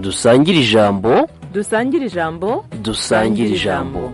dusangire ijambo dusangire ijambo dusangire ijambo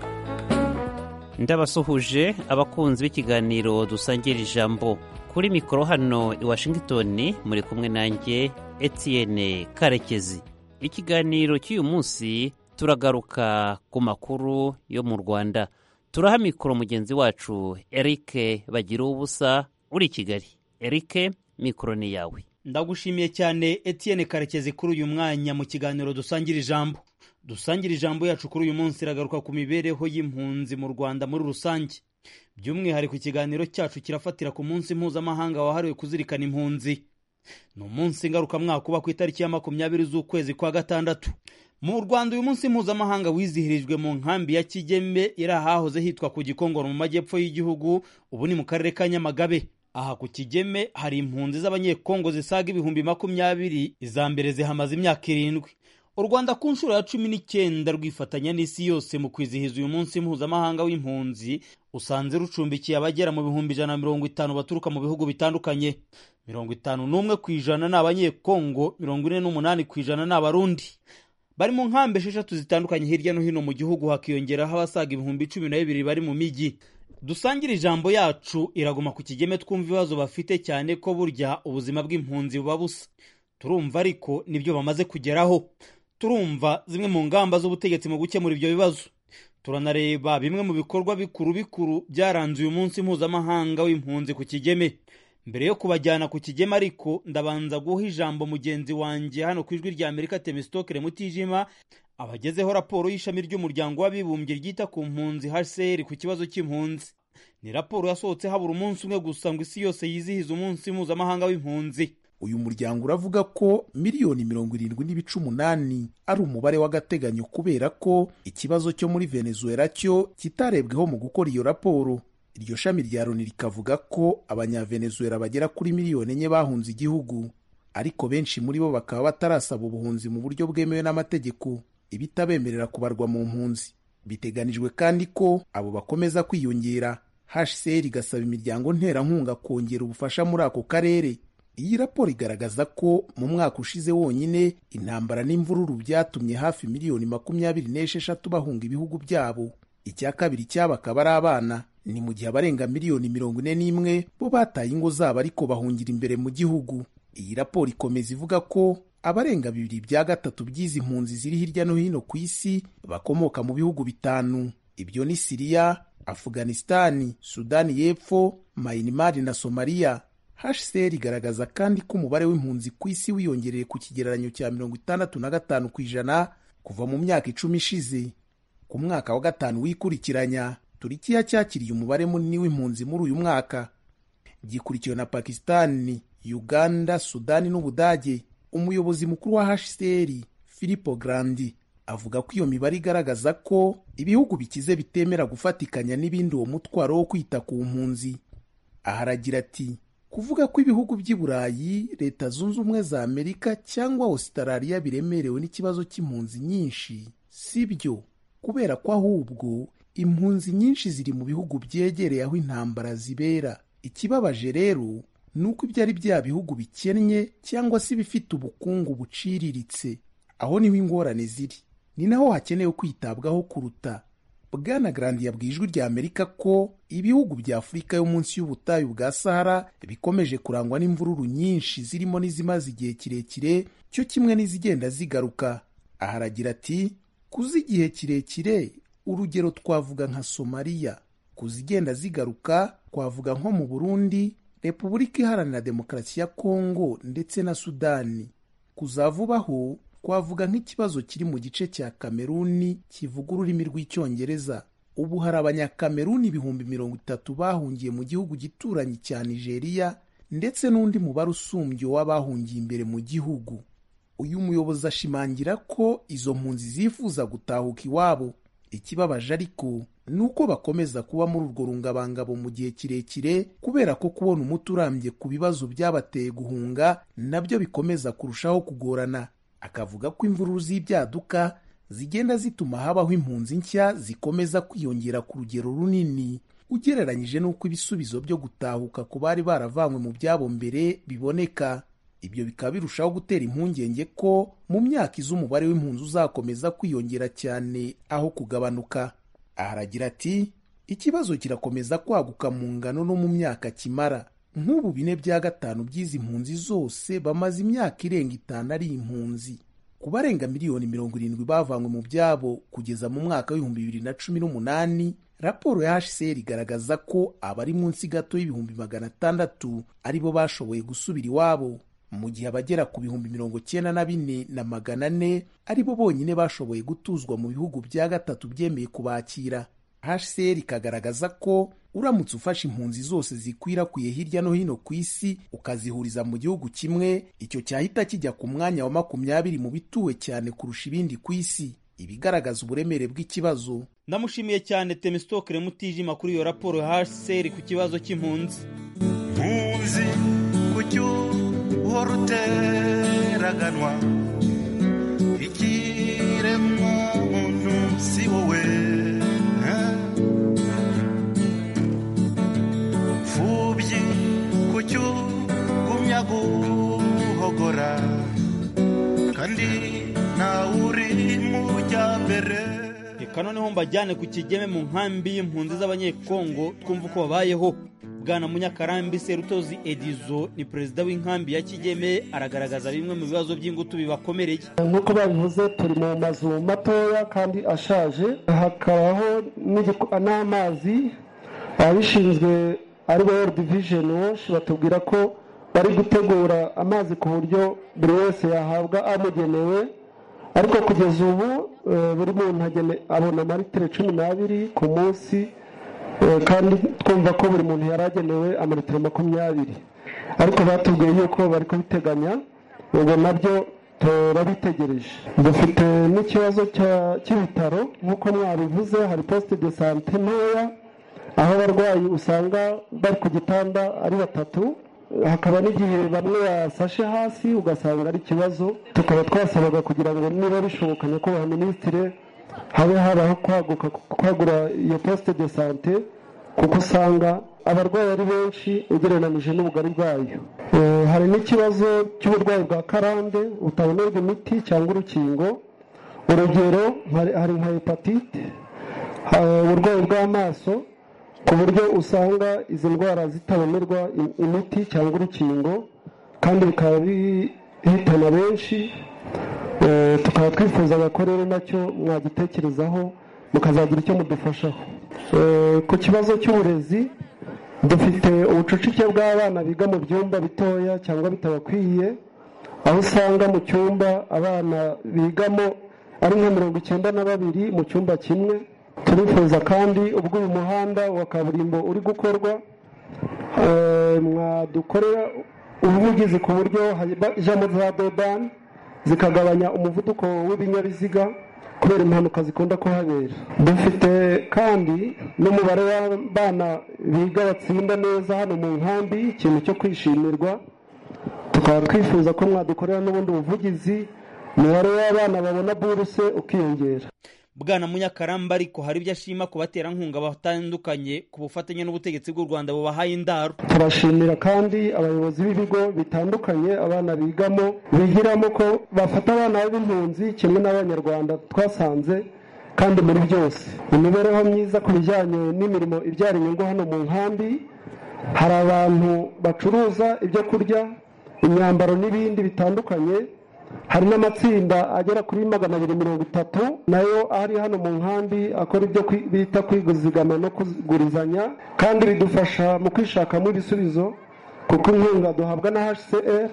ndabasuhuje abakunzi b'ikiganiro dusangira ijambo kuri mikoro hano i washingitoni muri kumwe nanjye Etienne karekezi ikiganiro cy'uyu munsi turagaruka ku makuru yo mu rwanda turaha mikoro mugenzi wacu erike bagira ubusa uri i kigali erike mikoro ni yawe ndagushimiye cyane Etienne karekezi kuri uyu mwanya mu kiganiro dusangira ijambo dusangira ijambo yacu kuri uyu munsi iragaruka ku mibereho y'impunzi mu rwanda muri rusange by'umwihariko ikiganiro cyacu kirafatira ku munsi mpuzamahanga wahariwe kuzirikana impunzi ni umunsi ngarukamwaka uba ku itariki ya makumyabiri z'ukwezi kwa gatandatu mu rwanda uyu munsi mpuzamahanga wizihirijwe mu nkambi ya kigeme iri ahahoze hitwa ku gikongoro mu majyepfo y'igihugu ubu ni mu karere ka nyamagabe aha ku kigeme hari impunzi z'abanyekongo zisaga ibihumbi makumyabiri iza mbere zihamaze imyaka irindwi u rwanda ku nshuro ya cumi n'icyenda rwifatanya n'isi yose mu kwizihiza uyu munsi mpuzamahanga w'impunzi usanze rucumbikiye abagera mu bihumbi ijana na mirongo itanu baturuka mu bihugu bitandukanye mirongo itanu n'umwe ku ijana ni abanyekongo mirongo ine n'umunani ku ijana ni abarundi bari mu nkambi esheshatu zitandukanye hirya no hino mu gihugu hakiyongeraho abasaga ibihumbi cumi na bibiri bari mu mijyi dusangire ijambo yacu iraguma ku kigeme twumva ibibazo bafite cyane ko burya ubuzima bw'impunzi buba busa turumva ariko nibyo bamaze kugeraho turumva zimwe mu ngamba z'ubutegetsi mu gukemura ibyo bibazo turanareba bimwe mu bikorwa bikuru bikuru byaranze uyu munsi mpuzamahanga w'impunzi ku kigeme mbere yo kubajyana ku kigeme ariko ndabanza guha ijambo mugenzi wanjye hano ku ijwi rya amerika temisitokere mutijima abagezeho raporo y'ishami ry'umuryango w'abibumbye ryita ku mpunzi hcr ku kibazo cy'impunzi ni raporo yasohotse habura umunsi umwe gusa ngo isi yose yizihiza umunsi mpuzamahanga w'impunzi uyu muryango uravuga ko miliyoni mirongo irindwi n'ibice umunani ari umubare w'agateganyo kubera ko ikibazo cyo muri venezuela cyo kitarebweho mu gukora iyo raporo iryo shami rya loni rikavuga ko abanyavenezuela bagera kuri miliyoni enye bahunze igihugu ariko benshi muri bo bakaba batarasaba ubuhunzi mu buryo bwemewe n'amategeko ibitabemerera kubarwa mu mpunzi biteganijwe kandi ko abo bakomeza kwiyongera hcr igasaba imiryango nterankunga kongera ubufasha muri ako karere iyi raporo igaragaza ko mu mwaka ushize wonyine intambara n'imvururu byatumye hafi miliyoni makumyabiri n'esheshatu bahunga ibihugu byabo icya kabiri cyabo akaba ari abana ni mu gihe abarenga miliyoni mirongo ine n'imwe bo bataye ingo zabo ariko bahungira imbere mu gihugu iyi raporo ikomeza ivuga ko abarenga bibiri bya gatatu by'izi mpunzi ziri hirya no hino ku isi bakomoka mu bihugu bitanu ibyo ni siriya afuganisitani sudani y'epfo mayinimari na somaliya hcr igaragaza kandi ko umubare w'impunzi ku isi wiyongereye ku kigereranyo cya mirongo itandatu na gatanu ku ijana kuva mu myaka icumi ishize ku mwaka wa gatanu wikurikiranya turikiya cyakiriye umubare munini w'impunzi muri uyu mwaka gikurikiwe na pakisitani uganda sudani n'ubudage umuyobozi mukuru wa hcr filipo grandi avuga ko iyo mibare igaragaza ko ibihugu bikize bitemera gufatikanya n'ibindi uwo mutwaro wo kwita ku mpunzi aha aragira ati kuvuga ko ibihugu by'i burayi leta zunze ubumwe za amerika cyangwa ositarariya biremerewe n'ikibazo cy'impunzi nyinshi si byo kubera ko ahubwo impunzi nyinshi ziri mu bihugu byegereye aho intambara zibera ikibabaje rero ni uko ibyo ari bya bihugu bikennye cyangwa se ibifite ubukungu buciriritse aho niho ingorane ziri ni naho hakenewe kwitabwaho kuruta bwana garandi yabwiye ijwi rya amerika ko ibihugu bya afurika yo munsi y'ubutayu bwa sahara bikomeje kurangwa n'imvururu nyinshi zirimo n'izimaze igihe kirekire cyo kimwe n'izigenda zigaruka aha aragira ati kuzi igihe kirekire urugero twavuga nka somaliya ku zigenda zigaruka twavuga nko mu burundi repubulika iharanira demokarasi ya kongo ndetse na sudani kuzavubaho twavuga nk'ikibazo kiri mu gice cya kameruni kivuga ururimi rw'icyongereza ubu hari abanyakameruni ibihumbi mirongo itatu bahungiye mu gihugu gituranyi cya nigeria ndetse n'undi mubare usumbye w'abahungiye imbere mu gihugu uyu muyobozi ashimangira ko izo mpunzi zifuza gutahuka iwabo ikibabaje ariko ni uko bakomeza kuba muri urwo rungabangabo mu gihe kirekire kubera ko kubona umuti urambye ku bibazo byabateye guhunga nabyo bikomeza kurushaho kugorana akavuga ko imvururu z'ibyaduka zigenda zituma habaho impunzi nshya zikomeza kwiyongera ku rugero runini ugereranyije n'uko ibisubizo byo gutahuka ku bari baravanywe mu byabo mbere biboneka ibyo bikaba birushaho gutera impungenge ko mu myaka iza umubare w'impunzi uzakomeza kwiyongera cyane aho kugabanuka aha aragira ati ikibazo kirakomeza kwaguka mu ngano no mu myaka kimara nk'ubu bine bya gatanu by'izi mpunzi zose bamaze imyaka irenga itanu ari impunzi ku barenga miliyoni mirongo irindwi bavanywe mu byabo kugeza mu mwaka w'ibihumbi bibiri na cumi n'umunani raporo ya hcr igaragaza ko abari munsi gato y'ibihumbi magana atandatu ari bo bashoboye gusubira iwabo mu gihe abagera ku bihumbi mirongo cyenda na bine na magana ane ari bo bonyine bashoboye gutuzwa mu bihugu bya gatatu byemeye kubakira hcr ikagaragaza ko uramutse ufashe impunzi zose zikwirakwiye hirya no hino ku isi ukazihuriza mu gihugu kimwe icyo cyahita kijya ku mwanya wa makumyabiri mu bituwe cyane kurusha ibindi ku isi ibigaragaza uburemere bw'ikibazo ndamushimiye cyane temistokere mutijima kuri iyo raporo ya hcr ku kibazo cy'impunzi mpunzi kucyo uhora uteraganwa ikiremwa muntu si wowe eh? mfubyi kucyo gumya guhogora kandi ntawe uri mu jyambere reka noneho mbajyane ku kigeme mu nkambi y'impunzi z'abanyekongo twumva uko babayeho bwana munyakarambi serutozi edizo ni perezida w'inkambi ya kigeme aragaragaza bimwe mu bibazo by'ingutu bibakomereye nk'uko babivuze turi mu mazu matoya kandi ashaje hakabaho n'igiku- n'amazi ababishinzwe ari bo World Vision Watch batubwira ko bari gutegura amazi ku buryo buri wese yahabwa amugenewe ariko kugeza ubu eh, buri muntu agene- abona amalitiro cumi n'abiri ku munsi Eh, kandi twumva ko buri muntu yari agenewe amalitiro makumyabiri ariko batubwiye yuko bari kubiteganya ubwo nabyo turabitegereje dufite n'ikibazo cya- cy'ibitaro nk'uko mwabivuze hari posite de sante ntoya aho abarwayi usanga bari ku gitanda ari batatu hakaba n'igihe bamwe basashe hasi ugasanga ari ikibazo tukaba twasabaga kugira ngo niba bishoboka nyakubahwa minisitire habe habaho kwaguka kwagura iyo posite de sante kuko usanga abarwayi ari benshi ugereranije n'ubugari bwayo Eh, hari n'ikibazo cy'uburwayi bwa karande butabonerwa imiti cyangwa urukingo urugero hari- hari nka hepatite ha- uburwayi bw'amaso ku buryo usanga izi ndwara zitabonerwa i- imiti cyangwa urukingo kandi bikaba bihitana benshi Eh, tukaba twifuzaga ko rero nacyo mwagitekerezaho mukazagira icyo mudufashaho Eh, ku kibazo cy'uburezi dufite ubucucike bw'abana biga mu byumba bitoya cyangwa bitabakwiye aho usanga mu cyumba abana bigamo ari nka mirongo icyenda na babiri mu cyumba kimwe turifuza kandi ubwo uyu muhanda wa kaburimbo uri gukorwa eh, mwadukorera ubuvugizi ku buryo hajya- ijambo za dodani zikagabanya umuvuduko w'ibinyabiziga kubera impanuka zikunda kuhabera dufite kandi n'umubare w'abana biga batsinda neza hano mu nkambi ikintu cyo kwishimirwa tukaba twifuza ko mwadukorera n'ubundi buvugizi umubare w'abana babona buruse ukiyongera bwana munyakaramba ariko hari ibyo ashima ku baterankunga batandukanye ku bufatanye n'ubutegetsi bw'u rwanda bubahaye indaro turashimira kandi abayobozi b'ibigo bitandukanye abana bigamo bigiramo ko bafata abana b'impunzi kimwe n'abanyarwanda twasanze kandi muri byose imibereho myiza ku bijyanye n'imirimo ibyara inyungu hano mu nkambi hari abantu bacuruza ibyo kurya imyambaro n'ibindi bitandukanye hari n'amatsinda agera kuri magana abiri mirongo itatu nayo ari hano mu nkambi akora ibyo kwi- bita kwiguzigama no kugurizanya kandi bidufasha mu kwishakamo ibisubizo kuko inkunga duhabwa na hcr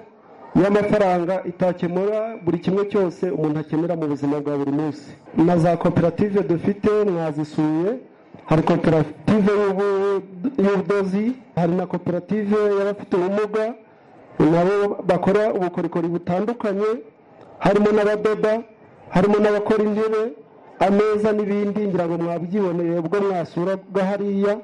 y'amafaranga itakemura buri kimwe cyose umuntu akenera mu buzima bwa buri munsi na za koperative dufite mwazisuye hari koperative y'ubu- y'ubudozi hari na koperative y'abafite ubumuga nabo bakora ubukorikori butandukanye harimo n'abadoda harimo n'abakora intebe ameza n'ibindi ngira ngo mwabyiboneye ubwo mwasura bwa hariya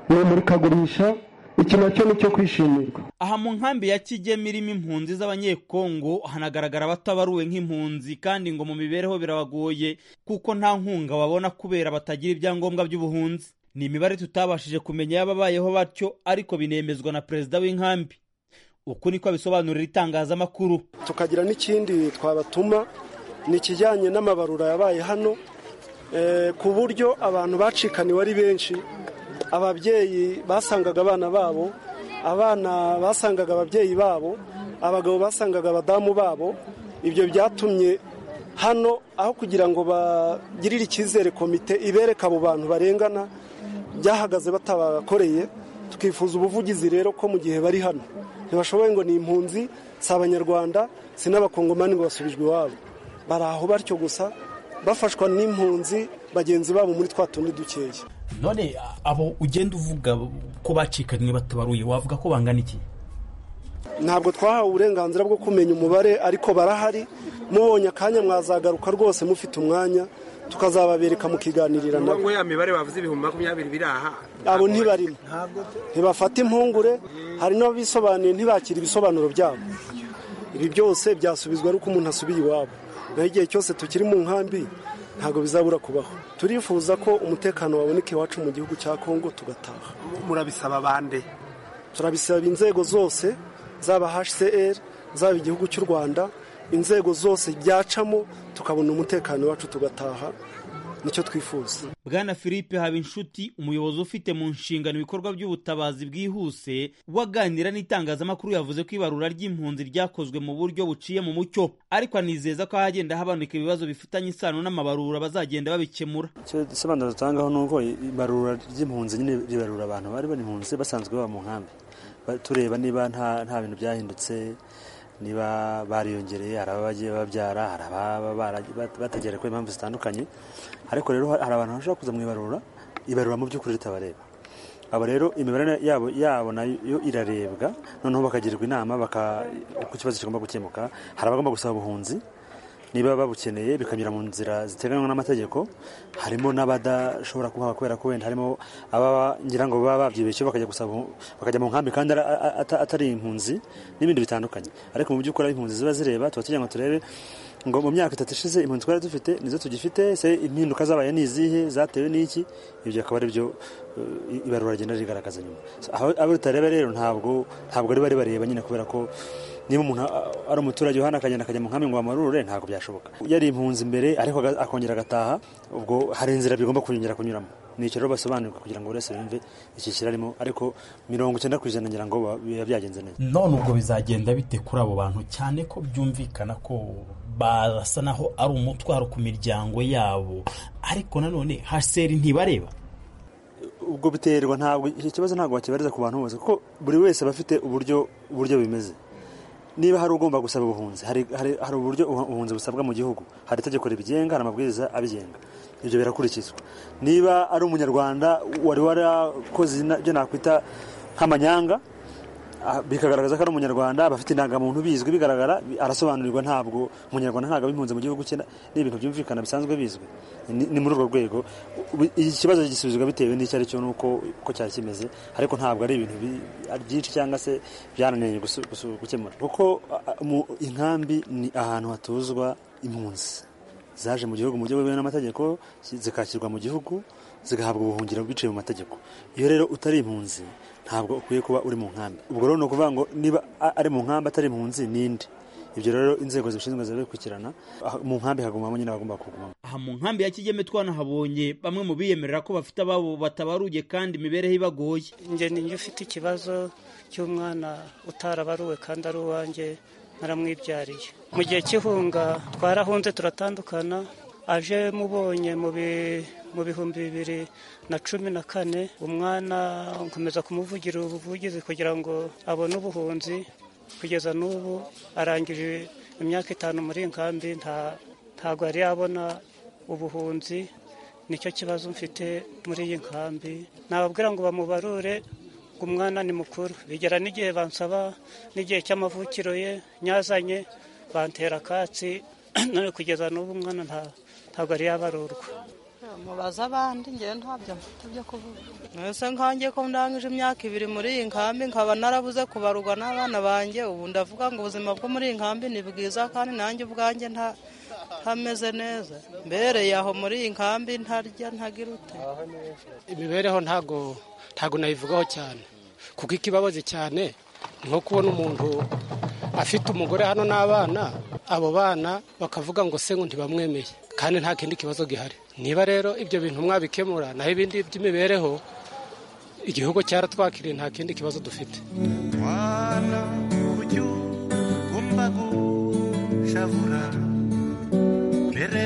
ni imurikagurisha iki nacyo ni icyo kwishimirwa aha mu nkambi ya kigeme irimo impunzi z'abanyekongo hanagaragara abatabaruwe nk'impunzi kandi ngo mu mibereho birabagoye kuko nta nkunga babona kubera batagira ibyangombwa by'ubuhunzi ni imibare tutabashije kumenya y'ababayeho batyo ariko binemezwa na perezida w'inkambi uku niko abisobanurira itangazamakuru tukagira n'ikindi twabatuma ni ikijyanye n'amabarura yabaye hano eh, ku buryo abantu bacikaniwe ari benshi ababyeyi basangaga abana babo abana basangaga ababyeyi babo abagabo basangaga abadamu babo ibyo byatumye hano aho kugira ngo bagirire icyizere komite ibereke abo bantu barengana byahagaze batabakoreye tukifuza ubuvugizi rero ko mu gihe bari hano ntibashoboye ngo ni impunzi si abanyarwanda si n'abakongomani ngo basubijwe iwabo bari aho batyo gusa bafashwa n'impunzi bagenzi babo muri twa tundi dukeya none abo ugenda uvuga ko bacikanywe batabaruye wavuga ko bangana iki ntabwo twahawe uburenganzira bwo kumenya umubare ariko barahari mubonye akanya mwazagaruka rwose mufite umwanya tukazababereka mukiganirira nabo ya mibare bavuze ibihumbi makumyabiri biri aha abo ntibarimo ntibafata impungure hari n'abisobanuye ntibakira ibisobanuro byabo ibi byose byasubizwa ari uko umuntu asubiye iwabo naho igihe cyose tukiri mu nkambi ntabwo bizabura kubaho turifuza ko umutekano waboneka iwacu mu gihugu cya kongo tugataha murabisaba bande turabisaba inzego zose zaba hcr zaba igihugu cy'u rwanda inzego zose byacamo tukabona umutekano wacu tugataha nicyo twifuza bwana philippe habinshuti umuyobozi ufite mu nshingano ibikorwa by'ubutabazi bwihuse waganira n'itangazamakuru yavuze ko ibarura ry'impunzi ryakozwe mu buryo buciye mu mucyo ariko anizeza ko ahagenda habanuka ibibazo bifitanye isano n'amabarura bazagenda babikemura icyo gisobanuro dutangaho ni uko ibarura ry'impunzi nyine ribarura abantu bari bari impunzi basanzwe baba mu nkambi Ba- tureba niba nta nta bintu byahindutse niba bariyongereye hari ababa bagiye babyara hari ababa baragi- bat- batagera ku impamvu zitandukanye ariko rero ha- hari abantu bashobora kuza mu ibarura ibarura mu by'ukuri ritabareba abo rero imibare yabo yabo nayo irarebwa noneho bakagirwa inama baka uko ikibazo kigomba gukemuka hari abagomba gusaba ubuhunzi niba babukeneye bikanyura mu nzira ziteganywa n'amategeko harimo n'abadashobora kuhaba kubera ko wenda harimo ababa ngira ngo baba babyibeshye bakajya gusaba bakajya mu nkambi kandi ara- a- ata- atari impunzi n'ibindi bitandukanye ariko mu by'ukuri aho impunzi ziba zireba tuba tugira ngo turebe ngo mu myaka itatu ishize impunzi twari dufite nizo tugifite se impinduka zabaye ni izihe zatewe n'iki ibyo akaba ari byo eh, ibarura rigenda rigaragaza nyuma So, aho abo ritareba rero ntabwo ntabwo riba ribareba nyine kubera ko niba umuntu a- ari umuturage uhana akagenda akajya mu nkambi ngo bamarurure ntabwo byashoboka yari impunzi mbere ariko aga- akongera agataha ubwo hari inzira bigomba kunyongera kunyuramo ni icyo rero basobanurirwa kugira ngo buri wese yumve iki kirarimo ariko mirongo icyenda ku ijana ngira ngo ba- biba byagenze neza none ubwo bizagenda bite kuri abo bantu cyane ko byumvikana ko barasa naho ari umutwaro ku miryango yabo ariko nanone haseri ntibareba ubwo biterwa ntabwo icyo kibazo ntabwo wakibariza ku bantu bose kuko buri wese aba afite uburyo uburyo bimeze niba hari ugomba gusaba ubuhunzi hari, hari, hari uburyo ubu- ubuhunzi busabwa mu gihugu hari itegeko ribigenga hari amabwiriza abigenga ibyo birakurikizwa niba ari umunyarwanda wari warakoze ina- ibyo nakwita nk'amanyanga ah, bikagaragaza ko ari umunyarwanda aba afite indangamuntu bizwi bigaragara bi- arasobanurirwa ntabwo umunyarwanda ntabwo aba impunzi mu gihugu cye ni ibintu byumvikana bisanzwe bizwi ni ni muri urwo rwego ubu- iki kibazo gisubizwa bitewe n'icyo ari cyo n'uko uko cyari kimeze ariko ntabwo ari ibintu bi- ari byinshi cyangwa se byananiranye gusu- gusu- gukemura kuko a- a- mu inkambi ni ahantu hatuzwa impunzi zaje mu gihugu mu buryo bwemewe n'amategeko zi- zikakirwa mu gihugu zigahabwa ubuhungiro biciye mu mategeko iyo rero utari impunzi ntabwo ukwiye kuba uri mu nkambi ubwo rero ni ukuvuga ngo niba a- ari mu nkambi atari impunzi n'indi ibyo rero inzego zibishinzwe zirabikurikirana Ah, mu nkambi hagumamo nyine abagomba kugumamo aha mu nkambi ya kigeme twanahabonye bamwe mu biyemerera ko bafite ababo batabaruye kandi imibereho ibagoye njye njye ufite ikibazo cy'umwana utarabaruwe kandi ari uwanjye naramwibyariye mu gihe cy'ihunga twarahunze turatandukana aje mubonye mu bi- mu bihumbi bibiri na cumi na kane umwana nkomeza kumuvugira ubuvugizi kugira ngo abone ubuhunzi kugeza n'ubu arangije imyaka itanu muri iyi nkambi nta- ntabwo yari yabona ubuhunzi nicyo kibazo mfite muri iyi nkambi nababwira ngo bamubarure ngo umwana ni mukuru bigera n'igihe bansaba n'igihe cy'amavukiro ye nyazanye bantera akatsi none kugeza n'ubu umwana nta- ntabwo ari yabarurwa mubaze abandi ngewe ntabyo mfite byo kuvuga mwese nkanjye ko ndangije imyaka ibiri muri iyi nkambi nkaba narabuze kubarurwa n'abana banjye ubu ndavuga ngo ubuzima bwo muri iyi nkambi ni bwiza kandi nanjye ubwanjye nta ntameze neza mbereye aho muri iyi nkambi ntarya ntagirute imibereho ntago ntago nayivugaho cyane kuko ikibabazi cyane nko kubona umuntu afite umugore hano n'abana abo bana bakavuga ngo se ngo ntibamwemeye kandi nta kindi kibazo gihari niba rero ibyo bintu mwabikemura naho ibindi by'imibereho igihugu cyaratwakiriye nta kindi kibazo dufite mwana ujya ugomba gushavura mbere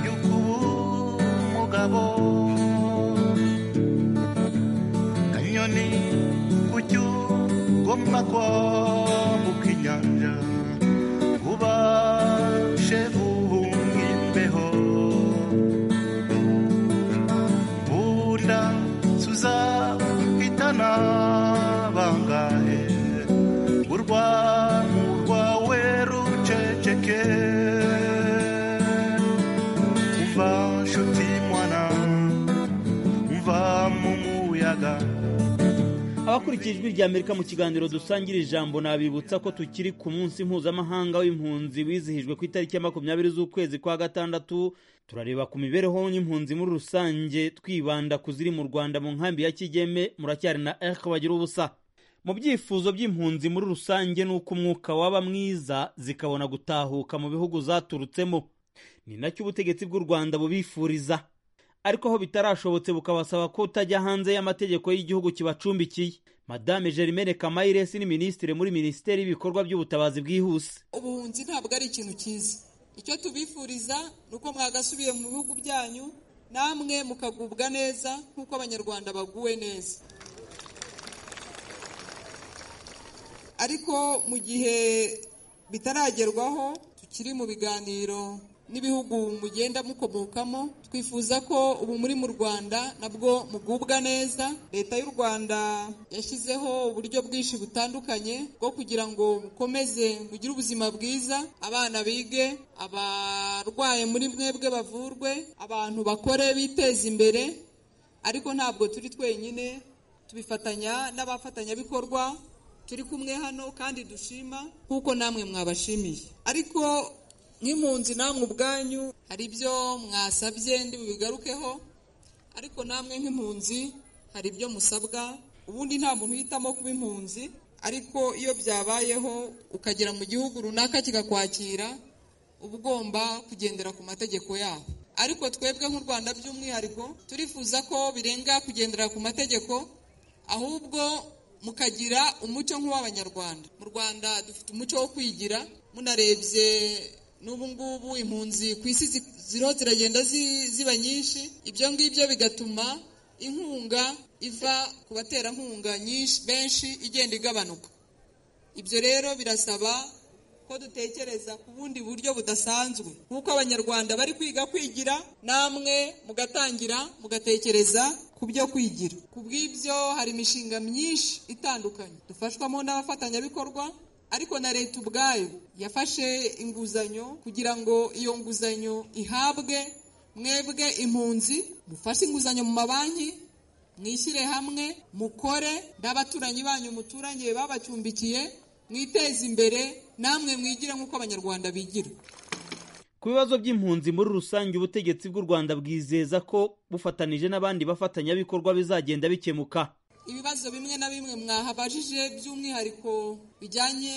y'uko uba umugabo kanyoni ujya ugomba kwambuka inyanja ubashe guhunga imbeho bunda tuzahitana bangahe urwamu rwawe ruceceke umva nshuti mwana umva mu muyaga abakurikiye ijwi rya amerika mu kiganiro dusangira ijambo nabibutsa ko tukiri ku munsi mpuzamahanga w'impunzi wizihijwe ku itariki ya makumyabiri z'ukwezi kwa gatandatu turareba ku mibereho y'impunzi muri rusange twibanda ku ziri mu rwanda mu nkambi ya kigeme muracyari na erike bagira ubusa mu byifuzo by'impunzi muri rusange ni uko umwuka waba mwiza zikabona gutahuka mu bihugu zaturutsemo ni nacyo ubutegetsi bw'u rwanda bubifuriza ariko aho bitarashobotse bukabasaba ko utajya hanze y'amategeko y'igihugu kibacumbikiye madame Germaine Kamayiresi ni minisitiri muri minisiteri y'ibikorwa by'ubutabazi bwihuse ubuhunzi ntabwo ari ikintu cyiza icyo tubifuriza ni uko mwagasubiye mu bihugu byanyu namwe mukagubwa neza nk'uko abanyarwanda baguwe neza ariko mu gihe bitaragerwaho tukiri mu biganiro n'ibihugu mugenda mukomokamo twifuza ko ubu muri mu rwanda nabwo mugubwa neza leta y'u rwanda yashyizeho uburyo bwinshi butandukanye bwo kugira ngo mukomeze mugire ubuzima bwiza abana bige abarwaye muri mwebwe bavurwe abantu bakore biteze imbere ariko ntabwo turi twenyine tubifatanya n'abafatanyabikorwa turi kumwe hano kandi dushima kuko namwe mwabashimiye ariko nk'impunzi namwe ubwanyu hari ibyo mwasabye ndi bubigarukeho ariko namwe nk'impunzi hari ibyo musabwa ubundi nta muntu uhitamo kuba impunzi ariko iyo byabayeho ukagera mu gihugu runaka kigakwakira uba ugomba kugendera ku mategeko yabo ariko twebwe nk'u rwanda by'umwihariko turifuza ko birenga kugendera ku mategeko ahubwo mukagira umuco nk'uw'abanyarwanda mu rwanda dufite umuco wo kwigira munarebye n'ubu ngubu impunzi ku isi ziriho ziragenda ziba nyinshi ibyo ngibyo bigatuma inkunga iva ku baterankunga nyinshi benshi igenda igabanuka ibyo rero birasaba ko dutekereza ku bundi buryo budasanzwe nk'uko abanyarwanda bari kwiga kwigira namwe mugatangira mugatekereza ku byo kwigira ku bw'ibyo hari imishinga myinshi itandukanye dufashwamo n'abafatanyabikorwa ariko na leta ubwayo yafashe inguzanyo kugira ngo iyo nguzanyo ihabwe mwebwe impunzi mufashe inguzanyo mu mabanki mwishyire hamwe mukore n'abaturanyi banyu muturanye babacumbikiye mwiteze imbere namwe mwigire nk'uko abanyarwanda bigira ku bibazo by'impunzi muri rusange ubutegetsi bw'u rwanda bwizeza ko bufatanije n'abandi bafatanyabikorwa bizagenda bikemuka ibibazo bimwe na bimwe mwahabajije by'umwihariko bijyanye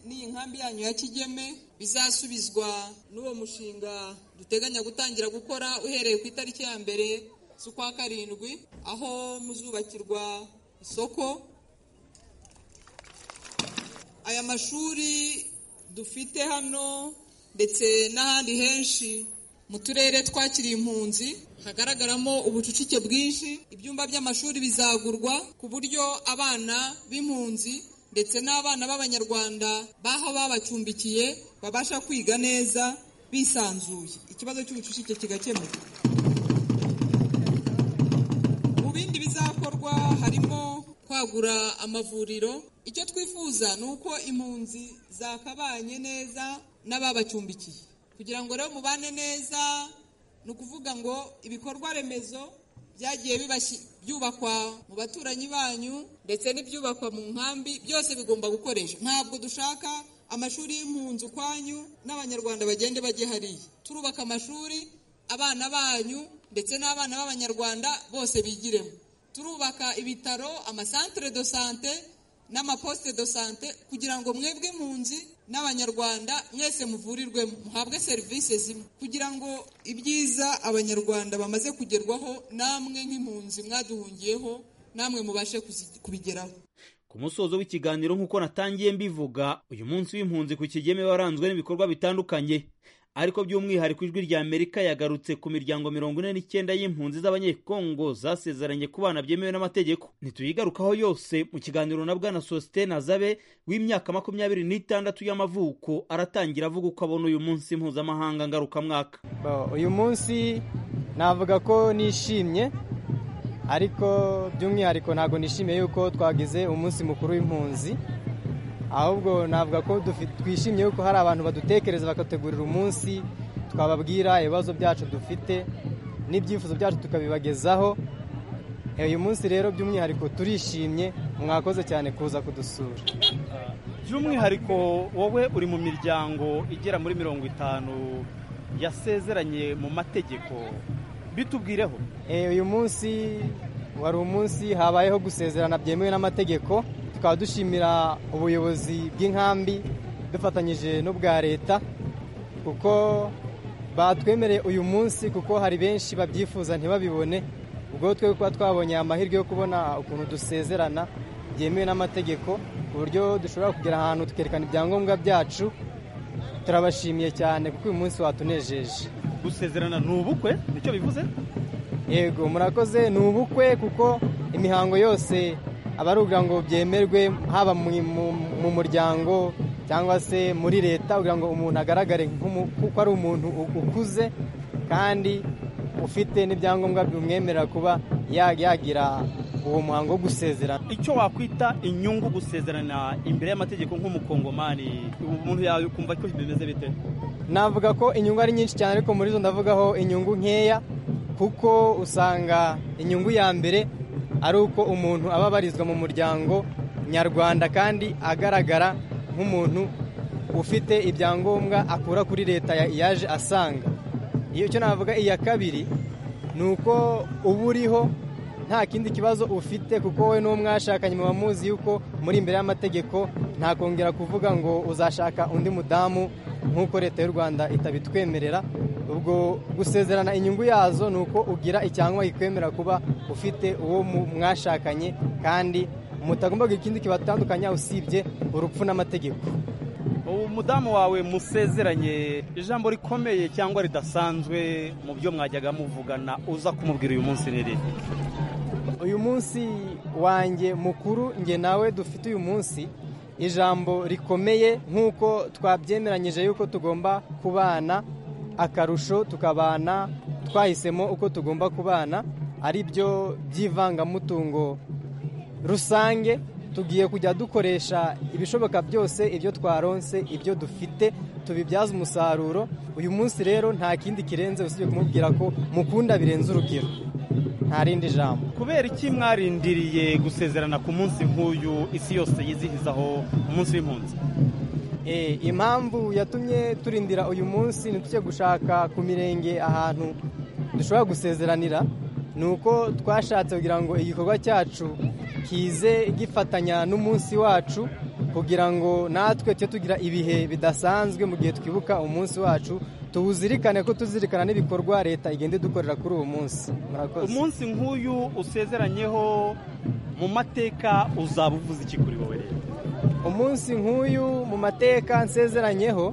n'iyi nkambi yanyu ya kigeme bizasubizwa n'uwo mushinga duteganya gutangira gukora uhereye ku itariki ya mbere z'ukwa karindwi aho muzubakirwa isoko aya mashuri dufite hano ndetse n'ahandi henshi mu turere twakiriye impunzi hagaragaramo ubucucike bwinshi ibyumba by'amashuri bizagurwa ku buryo abana b'impunzi ndetse n'abana b'abanyarwanda baho babacumbikiye babasha kwiga neza bisanzuye ikibazo cy'ubucucike kigakemuka mu bindi bizakorwa harimo kwagura amavuriro icyo twifuza ni uko impunzi zakabanye neza n'ababacumbikiye kugira ngo rero mubane neza ni ukuvuga ngo ibikorwa remezo byagiye byubakwa mu baturanyi banyu ndetse n'ibyubakwa mu nkambi byose bigomba gukoreshwa ntabwo dushaka amashuri y'impunzi ukwanyu n'abanyarwanda bagende bajye hariya turubaka amashuri abana banyu ndetse n'abana b'abanyarwanda bose bigiremo turubaka ibitaro amasantere do sante n'amaposite do sante kugira ngo mwebwe mpunzi n'abanyarwanda mwese muvurirwemo muhabwe serivisi zimwe kugira ngo ibyiza abanyarwanda bamaze kugerwaho namwe nk'impunzi mwaduhungiyeho namwe mubashe kubigeraho ku musozo w'ikiganiro nk'uko natangiye mbivuga uyu munsi w'impunzi ku kigeme waranzwe n'ibikorwa bitandukanye ariko by'umwihariko ijwi rya amerika yagarutse ku miryango mirongo ine n'icyenda y'impunzi z'abanyekongo zasezeranye ku bana byemewe n'amategeko ntituyigarukaho yose mu kiganiro na bwana sositene azabe w'imyaka makumyabiri n'itandatu y'amavuko aratangira avuga uko abona uyu munsi mpuzamahanga ngarukamwaka uyu munsi navuga ko nishimye ariko by'umwihariko ntabwo nishimiye yuko twagize umunsi mukuru w'impunzi ahubwo navuga ko twishimiye yuko hari abantu badutekereza bakategurira umunsi twababwira ibibazo byacu dufite n'ibyifuzo byacu tukabibagezaho uyu munsi rero by'umwihariko turishimye mwakoze cyane kuza kudusura by'umwihariko wowe uri mu miryango igera muri mirongo itanu yasezeranye mu mategeko bitubwireho uyu munsi wari umunsi habayeho gusezerana byemewe n'amategeko tukaba dushimira ubuyobozi bw'inkambi dufatanyije n'ubwa leta kuko batwemereye uyu munsi kuko hari benshi babyifuza ntibabibone ubwo twe kuba twabonye amahirwe yo kubona ukuntu dusezerana byemewe n'amategeko ku buryo dushobora kugera ahantu tukerekana ibyangombwa byacu turabashimiye cyane kuko uyu munsi watunejeje gusezerana ni ubukwe nicyo bivuze yego murakoze ni ubukwe kuko imihango yose aba ari ukugira ngo byemerwe haba mu muryango cyangwa se muri leta kugira ngo umuntu agaragare kuko ari umuntu ukuze kandi ufite n'ibyangombwa bimwemerera kuba yagira uwo muhango wo gusezerana icyo wakwita inyungu gusezerana imbere y'amategeko nk'umukongomani umuntu yakumva ko bimeze bite navuga ko inyungu ari nyinshi cyane ariko muri zo ndavugaho inyungu nkeya kuko usanga inyungu ya mbere ari uko umuntu aba abarizwa mu muryango nyarwanda kandi agaragara nk'umuntu ufite ibyangombwa akura kuri leta yaje asanga iyo cyo navuga iya kabiri ni uko uba uriho nta kindi kibazo ufite kuko we n'uwo mwashakanye muba muzi yuko muri imbere y'amategeko ntakongera kuvuga ngo uzashaka undi mudamu nk'uko leta y'u rwanda itabitwemerera ubwo gusezerana inyungu yazo ni uko ugira icyangombwa kikwemera kuba ufite uwo mwashakanye kandi mutagomba kugira ikindi kibatandukanya usibye urupfu n'amategeko umudamu wawe musezeranye ijambo rikomeye cyangwa ridasanzwe mu byo mwajyaga muvugana uza kumubwira uyu munsi ni riri uyu munsi wanjye mukuru nge nawe dufite uyu munsi ijambo rikomeye nk'uko twabyemeranyije yuko tugomba kubana akarusho tukabana twahisemo uko tugomba kubana ari byo by'ivangamutungo rusange tugiye kujya dukoresha ibishoboka byose ibyo twaronse ibyo dufite tubibyaza umusaruro uyu munsi rero nta kindi kirenze usibye kumubwira ko mukunda birenze urugero nta rindi jambo kubera iki mwarindiriye gusezerana ku munsi nk'uyu isi yose yizihizaho umunsi w'impunzi impamvu yatumye turindira uyu munsi ntitujye gushaka ku mirenge ahantu dushobora gusezeranira ni uko twashatse kugira ngo igikorwa cyacu kize gifatanya n'umunsi wacu kugira ngo natwe tujye tugira ibihe bidasanzwe mu gihe twibuka umunsi wacu tuwuzirikane ko tuzirikana n'ibikorwa leta igenda idukorera kuri uwo munsi umunsi nk'uyu usezeranyeho mu mateka uzaba uvuze iki kuri wowe rero umunsi nk'uyu mu mateka nsezeranyeho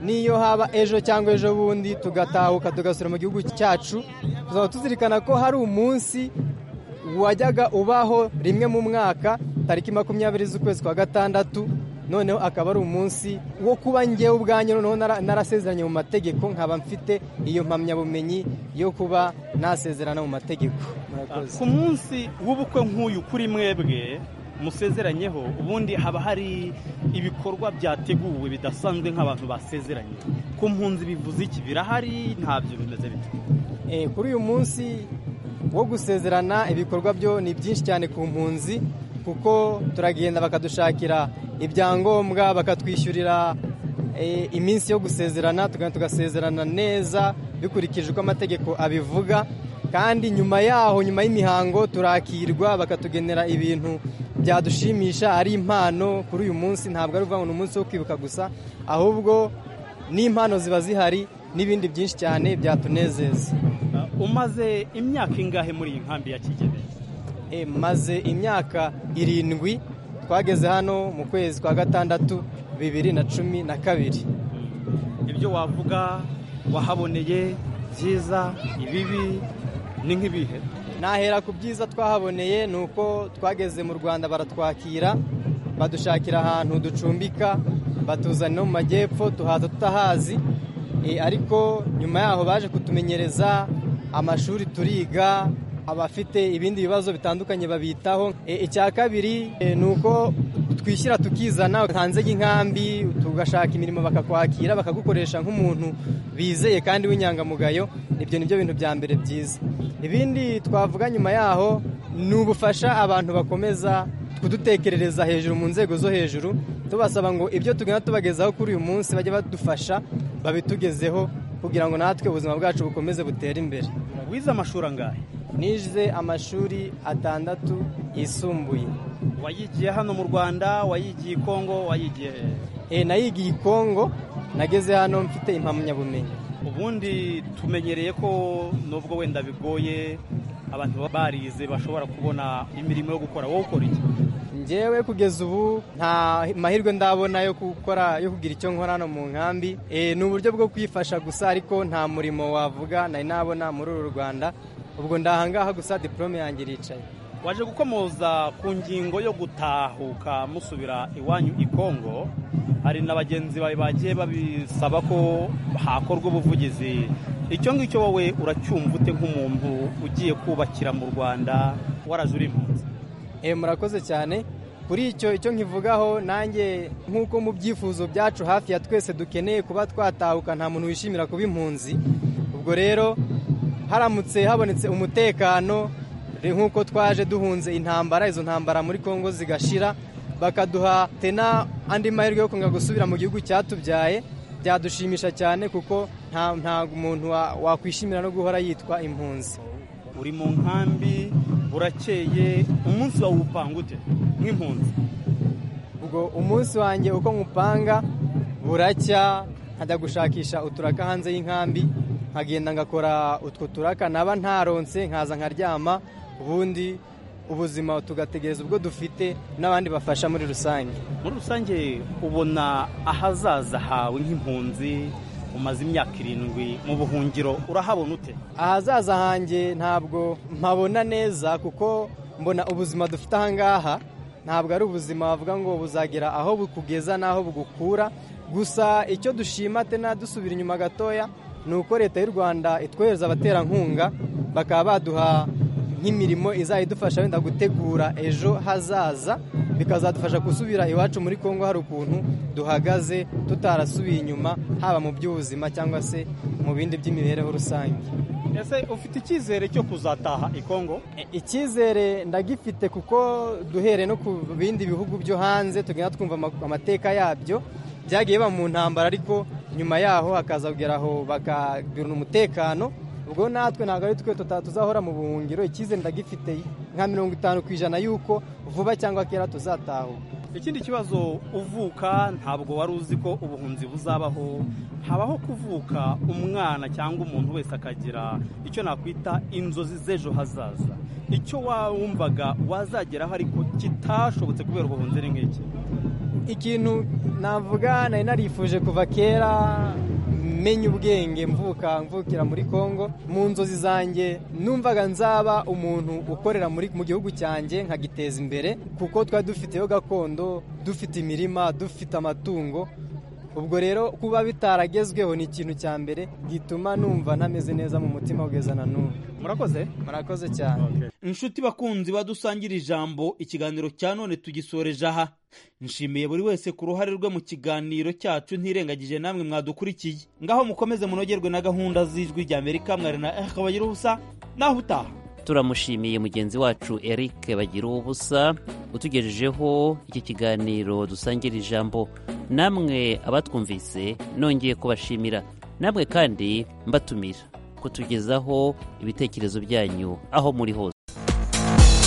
n'iyo haba ejo cyangwa ejo bundi tugatahuka tugasura mu gihugu cyacu tuzaba tuzirikana ko hari umunsi wajyaga ubaho rimwe mu mwaka tariki makumyabiri z'ukwezi kwa gatandatu noneho akaba ari umunsi wo kuba ngewe ubwanyu noneho narasezeranye mu mategeko nkaba mfite iyo mpamyabumenyi yo kuba nasezerana mu mategeko ku munsi w'ubukwe nk'uyu kuri mwebwe musezeranyeho ubundi haba hari ibikorwa byateguwe bidasanzwe nk'abantu basezeranye ku mpunzi bivuze iki birahari ntabyo bimeze bite kuri uyu munsi wo gusezerana ibikorwa byo ni byinshi cyane ku mpunzi kuko turagenda bakadushakira ibyangombwa bakatwishyurira iminsi yo gusezerana tugenda tugasezerana neza bikurikije uko amategeko abivuga kandi nyuma yaho nyuma y'imihango turakirwa bakatugenera ibintu byadushimisha ari impano kuri uyu munsi ntabwo ari ukuvuga ngo ni umunsi wo kwibuka gusa ahubwo n'impano ziba zihari n'ibindi byinshi cyane byatunezeza umaze imyaka ingahe muri iyi nkambi ya kigeme maze imyaka irindwi twageze hano mu kwezi kwa gatandatu bibiri na cumi na kabiri ibyo wavuga wahaboneye byiza ibibi ni nk'ibihe nahera ku byiza twahaboneye ni uko twageze mu rwanda baratwakira badushakira ahantu ducumbika batuzana no mu majyepfo tuhaza tutahazi Eh, ariko nyuma yaho baje kutumenyereza amashuri turiga abafite ibindi bibazo bitandukanye babitaho Eh, icya kabiri eh, ni uko twishyira tukizana hanze y'inkambi tugashaka imirimo bakakwakira bakagukoresha nk'umuntu bizeye kandi w'inyangamugayo ibyo ni byo bintu bya mbere byiza ibindi twavuga nyuma yaho ni ubufasha abantu bakomeza kudutekerereza hejuru mu nzego zo hejuru tubasaba ngo ibyo tugenda tubagezaho kuri uyu munsi bajye badufasha babitugezeho kugira ngo natwe ubuzima bwacu bukomeze butere imbere wize amashuri angahe nize amashuri atandatu yisumbuye wayigiye hano mu rwanda wayigiye i kongo wayigiye e, nayigiye i kongo nageze hano mfite impamyabumenyi ubundi tumenyereye ko nubwo wenda bigoye abantu baba barize bashobora kubona imirimo yo gukora wowe ukora iki njyewe kugeza ubu nta mahirwe ndabona yo gukora yo kugira icyo nkora hano mu nkambi Eh, ni uburyo bwo kwifasha gusa ariko nta murimo wavuga nari nabona muri uru rwanda ubwo ndahangaha gusa diporome yanjye iricaye waje gukomoza ku ngingo yo gutahuka musubira iwanyu i kongo hari na bagenzi bawe bagiye babisaba ko hakorwa ubuvugizi icyo ngicyo wowe uracyumva ute nk'umuntu ugiye kubakira mu rwanda waraje uri impunzi Eh, murakoze cyane kuri icyo icyo nkivugaho nanjye nk'uko mu byifuzo byacu hafi ya twese dukeneye kuba twatahuka nta muntu wishimira kuba impunzi ubwo rero haramutse habonetse umutekano re- nk'uko twaje duhunze intambara izo ntambara muri kongo zigashira bakaduha tena andi mahirwe yo kongera gusubira mu gihugu cyatubyaye byadushimisha cyane kuko nta ntabwo umuntu wa- wakwishimira no guhora yitwa impunzi uri mu nkambi urakeye umunsi wawe upanga ute nk'impunzi ubwo umunsi wanjye uko nkupanga buracya nkajya gushakisha uturaka hanze y'inkambi nkagenda ngakora utwo turaka naba ntaronse nkaza nkaryama ubundi ubuzima tugategereza ubwo dufite n'abandi bafasha muri rusange muri rusange ubona ahazaza hawe nk'impunzi umaze imyaka irindwi mu buhungiro urahabona ute ahazaza hanjye ntabwo mpabona neza kuko mbona ubuzima dufite ahangaha ntabwo ari ubuzima bavuga ngo buzagera aho bukugeza n'aho bugukura gusa icyo dushima tena dusubira inyuma gatoya ni uko leta y'u rwanda itwohereza abaterankunga bakaba baduha nk'imirimo izajya idufasha wenda gutegura ejo hazaza bikazadufasha gusubira iwacu muri kongo hari ukuntu duhagaze tutarasubiye inyuma haba mu by'ubuzima cyangwa se mu bindi by'imibereho rusange ese ufite icyizere cyo kuzataha i kongo icyizere ndagifite kuko duhere no ku bindi bihugu byo hanze tugenda twumva ama- amateka yabyo byagiye biba mu ntambara ariko nyuma yaho hakaza kugera aho bakagira umutekano ubwo natwe ntabwo ari twe tuta- tuzahora mu buhungiro icyizere ndagifite nka mirongo itanu ku ijana y'uko vuba cyangwa kera tuzatahuka ikindi kibazo uvuka ntabwo wari uzi ko ubuhunzi buzabaho habaho kuvuka umwana cyangwa umuntu wese akagira icyo nakwita inzozi z'ejo hazaza icyo wumvaga wazageraho ariko kitashobotse kubera ubuhunzi ni nk'iki ikintu navuga nari narifuje kuva kera menya ubwenge mvuka mvukira muri kongo mu nzozi zanjye numvaga nzaba umuntu ukorera muri mu gihugu cyanjye nkagiteza imbere kuko twari dufiteyo gakondo dufite imirima dufite amatungo ubwo rero kuba bitaragezweho ni ikintu cya mbere gituma numva ntameze neza mu mutima kugeza na n'ubu murakoze murakoze cyane inshuti bakunzi badusangira ijambo ikiganiro cya none tugisoreje aha nshimiye buri wese ku ruhare rwe mu kiganiro cyacu ntirengagije namwe mwadukurikiye ngaho mukomeze munogerwe na gahunda z'ijwi rya amerika mwari na eh kabagira ubusa naho utaha turamushimiye mugenzi wacu eric bagira ubusa utugejejeho iki kiganiro dusangira ijambo namwe abatwumvise nongeye kubashimira namwe kandi mbatumira kutugezaho ibitekerezo byanyu aho muri hose